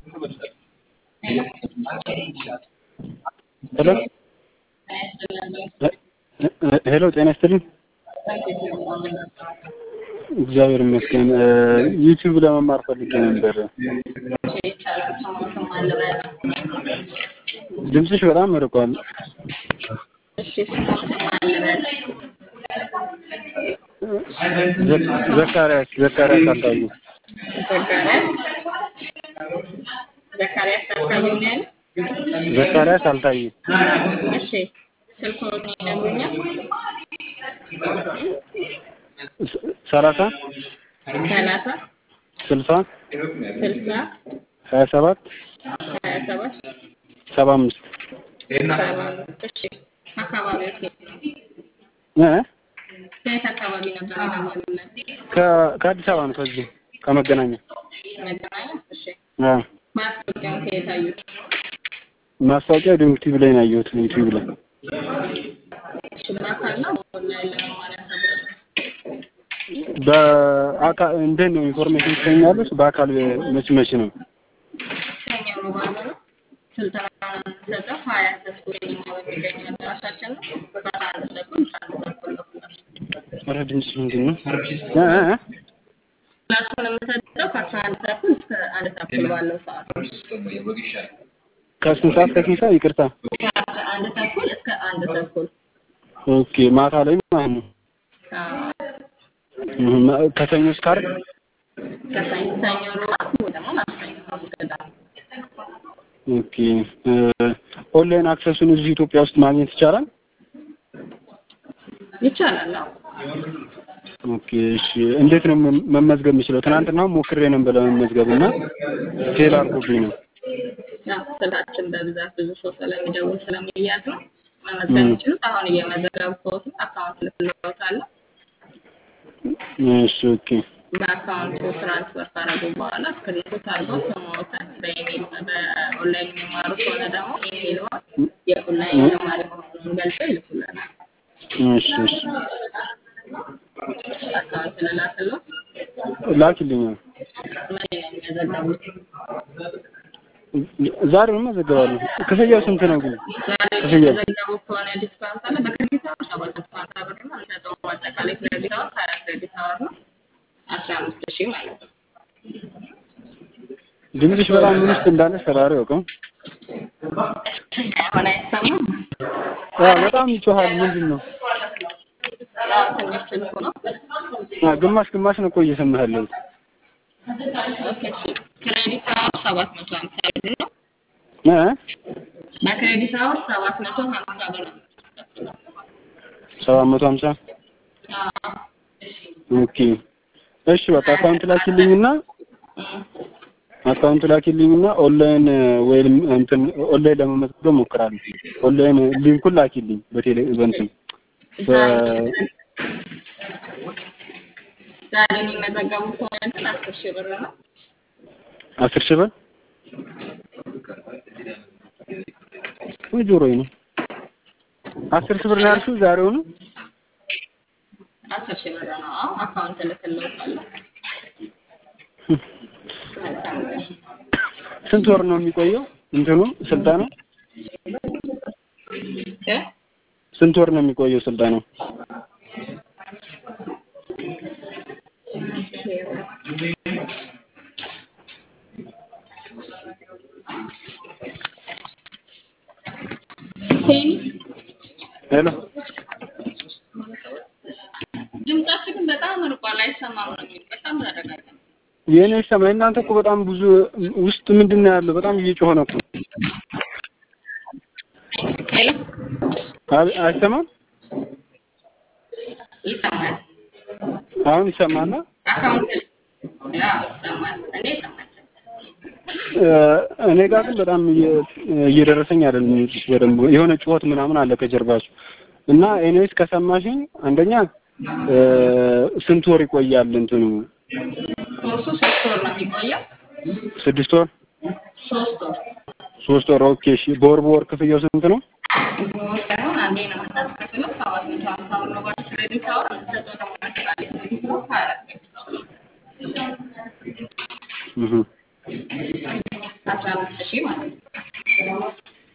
ሄሎ ሄሎ ጤና ይስጥልኝ። እግዚአብሔር ይመስገን። ዩቲዩብ ለመማር ፈልጌ ነበር። ድምፅሽ በጣም ርቋል። ዘካሪያስ ዘካሪያስ አልታዩ ዘካሪያስ አልታየም ነው ያለው? ዘካሪያስ አልታዩ እሺ ስልክዎት ይነግሩኛል? ሰላሳ ሰላሳ ስልሳ ስልሳ ሀያ ሰባት ሀያ ሰባት ሰባ አምስት ሰባ አምስት እሺ አካባቢዎት የት ነው? እ ከየት አካባቢ ነበር የደወሉልን? ከ- ከአዲስ አበባ ነው ከዚህ ከመገናኛ መገናኛ እሺ አ ማስታወቂያውን ከየት አዩት? ማስታወቂያ ዩቲዩብ ላይ ነው ያየሁት ዩቲዩብ ላይ እሺ በአካል ነው ኦንላይን ለመማር ያሰቡት? በአካል እንዴት ነው ኢንፎርሜሽን ትሰኛለች በአካል መች መች ነው ሰኞ ሮብ ዓርብ ነው ስልጠናውን የምንሰጠው ሀያት ተስፎ ሲኒማ በሚገኘው አዳራሻችን ነው ከአስራ አንድ ተኩል እስከ አንድ ተኩል ነው ክላሱ ኧረ ድምፅ ምንድን ነው እ እ እ ክላሱን የምንሰጠው ከአስራ አንድ ተኩል እስከ አንድ ተኩል ባለው ሰዓት ነው ከስንት ሰዓት ከስንት ሰዓት ይቅርታ ከአስራ አንድ ተኩል እስከ አንድ ተኩል ኦኬ ማታ ላይ ማለት ነው አዎ። እህ፣ ከሰኞ እስከ ዓርብ ከሰኞ ሰኞ ሮብ ዓርብ ወይ ደግሞ ማክሰኞ ሐሙስ ቅዳሜ ኦኬ እ፣ ኦንላይን አክሰሱን እዚህ ኢትዮጵያ ውስጥ ማግኘት ይቻላል ይቻላል አዎ ኦኬ እሺ እንዴት ነው መ- መመዝገብ የምችለው ትናንትና ሞክሬ ነበር ለመመዝገብ እና ፌል አድርጎብኝ ነው ያው ስልካችን በብዛት ብዙ ሰው ስለሚደውል ስለሚያዝ ነው መመዝገብ ም። የሚችሉት አሁን እየመዘገብኩት ነው አካውንት ልክልዎታለሁ እሺ ኦኬ በአካውንቱ ትራንስፈር ካደረጉ በኋላ ስክሪንሾት አድርገው ስሞትን በኢሜል በኦንላይን የሚማሩ ከሆነ ደግሞ ኢሜይልዎን የኦንላይን ተማሪ መሆኑን ገልጸው ይልኩልናል። እሺ እሺ አካውንት ልላክልዎት። ላኪልኝ መቼ ነው የሚመዘገቡት? ዛሬ መዘገባለሁ ክፍያው ስንት ነው ግን ዛሬ ክፍያው የሚመዘገቡ ከሆነ ዲስካውንት አለ። በክሬዲት አወር ሰባት መቶ ሀምሳ ብር ነው የምንሰጠው። አጠቃላይ ክሬዲት አወር ሀያ ክሬዲት አወር ነው አስራ አምስት ሺህ ማለት ነው። ድምፅሽ በጣም ምን ውስጥ እንዳለ ፈጣሪ ያውቀው አሁን አይሰማም? አ በጣም ይጮሃል ምንድን ነው ያው ትንሽ ስልኩ ነው። አ ግማሽ ግማሽ ነው እኮ እየሰማህ ያለሁት ኦኬ እሺ። ክሬዲት አወር ሰባት መቶ ሀምሳ ብር ነው። እ በክሬዲት አወር ሰባት መቶ ሀምሳ ብር ነው የምናስከፍለው። ሰባት መቶ ሀምሳ አዎ። ኦኬ እሺ በቃ አካውንት ላኪልኝና እም። አካውንት ላኪልኝና ኦንላይን ወይም እንትን ኦንላይን ለመመዝገብ እሞክራለሁ ኦንላይን ሊንኩን ላኪልኝ በቴሌ በእንትን በ ዛሬ የሚመዘገቡ ከሆነ ግን አስር ሺህ ብር ነው። አስር ሺህ ብር ወይ ጆሮዬ ነው አስር ሺህ ብር ነው ያልሽው ዛሬውኑ አስር ሺህ ብር ነው። አዎ አካውንት እልክልዎታለሁ። መልካም ቀን። ስንት ወር ነው የሚቆየው እንትኑ ስልጠናው እ? ስንት ወር ነው የሚቆየው ስልጠናው ሄኒ ሄሎ ድምጻችሁ ግን በጣም ርቋል፣ አይሰማም ነው የሚል በጣም ተረጋጋ። የእኔ ሰማይ እናንተ እኮ በጣም ብዙ ውስጥ ምንድን ነው ያለው በጣም እየጮኸ ነው እኮ ሄሎ አይ- አይሰማም ይሰማል። አሁን ይሰማና አካውንት ያው ይሰማል። እኔ ይሰማል። እ፣ እኔ ጋር ግን በጣም እየ- እየደረሰኝ አይደለም በደንብ የሆነ ጩኸት ምናምን አለ ከጀርባችሁ እና ኤኒዌይስ ከሰማሽኝ አንደኛ እ፣ ስንት ወር ይቆያል እንትኑ ኮርሱ ሶስት ወር ነው የሚቆየው። ስድስት ወር ሶስት ወር ሶስት ወር ኦኬ እሺ በወር በወር ክፍያው ስንት ነው በወር ሳይሆን አንዴ ነው የምናስከፍለው። ሰባት መቶ ሀምሳ ብር ነው በክሬዲት አወር። የምንሰጠው ደግሞ አጠቃላይ ክሬዲት አወር ሀያ አራት ክሬዲት አወር ነው። እህ አስራ አምስት ሺህ ማለት ነው።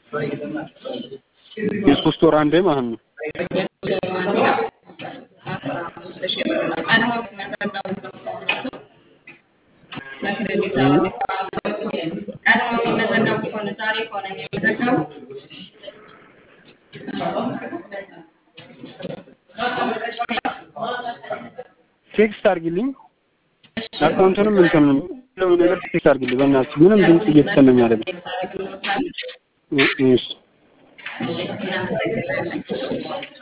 የሶስት ወር አንዴ ማለት ነው። የሶስት ወር አንዴ አስራ አምስት ሺህ ብር ነው። ቀድሞ የሚመዘገቡት ከሆነ በክሬዲት አወር ቀድሞ የሚመዘገቡ ከሆነ ዛሬ ከሆነ የሚመዘገቡት ቴክስት አድርጊልኝ አካውንቱንም እንትንም ሁሉም ነገር ቴክስት አድርጊልኝ በእናትሽ ምንም ድምፅ እየተሰማኝ አይደለም። ቴክስት አደርግልዎታለሁ። እሺ እሺ እናመሰግናለን።